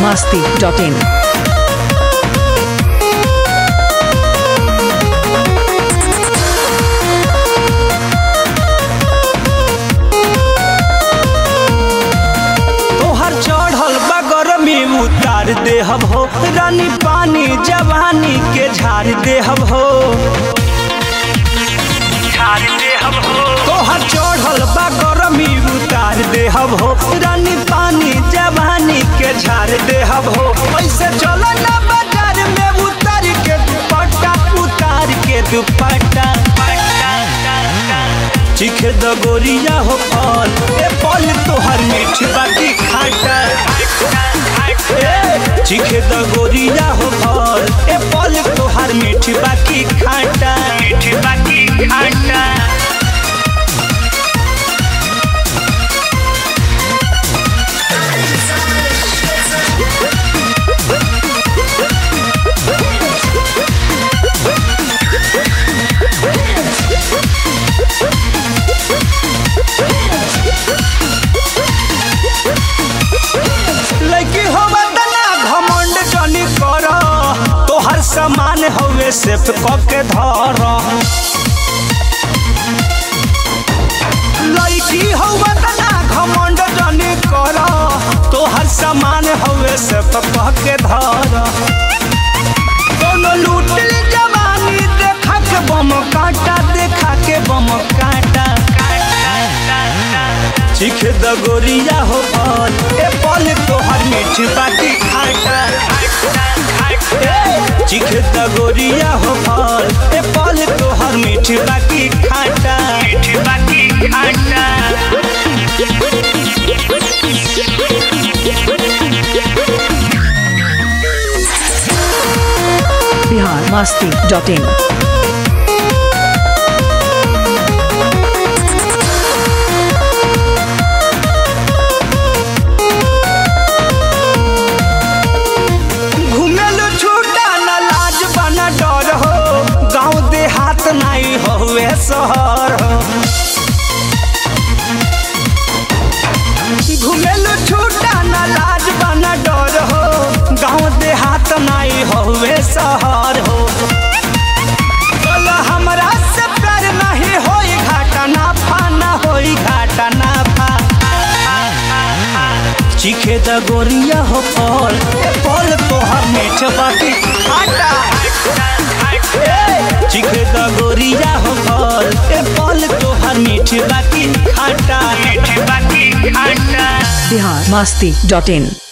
masti.in. तोहर चढ़ल बगर में उतार देहब हो रानी पानी जवानी के झाड़ देहब हो तोहर चढ़ल बगर में उतार देहब हो रानी पानी जवानी के झाड़ देहब हो ऐसे चलो ना बाजार में उतार के दुपट्टा उतार के दुपट्टा चिखे द गोरिया हो फल ए फल तोहर मीठ बाटी खाटा ए, चिखे द गोरिया हो फल ए फल तोहर मीठ बाटी खाटा मीठ बाटी खाटा लड़की हो बदना घमंड जनी कर तोहर सामान हवे सेफ क के धर लड़की हो बदना घमंड जनी कर तोहर सामान हवे सेफ क के धर कोनो लूट ली जवानी देखा के बम काटा देखा के बम काटा चिख द गोरिया हो फल ए फल तोहर मीठ बाटी खाटा ए, चिख द गोरिया हो फल ए फल तोहर मीठ बाटी खाटा मीठ बाटी खाटा Bihar masti.in. घुमेल छूटा न लाज बना डर हो गाँव देहात नहीं होवे शहर हो घुमेल छूटा न लाज बना डर हो गाँव देहात नहीं होवे शहर हो कल हमरा से प्यार नहीं होई घाटा ना फा ना होई घाटा ना फा चिखे द गोरिया हो फल ए फल तोहर मीठ बाटी खाटा ए, चिखे द गोरिया हो फल ए फल तोहर मीठ बाटी खाटा मीठ बाटी खाटा Bihar masti.in.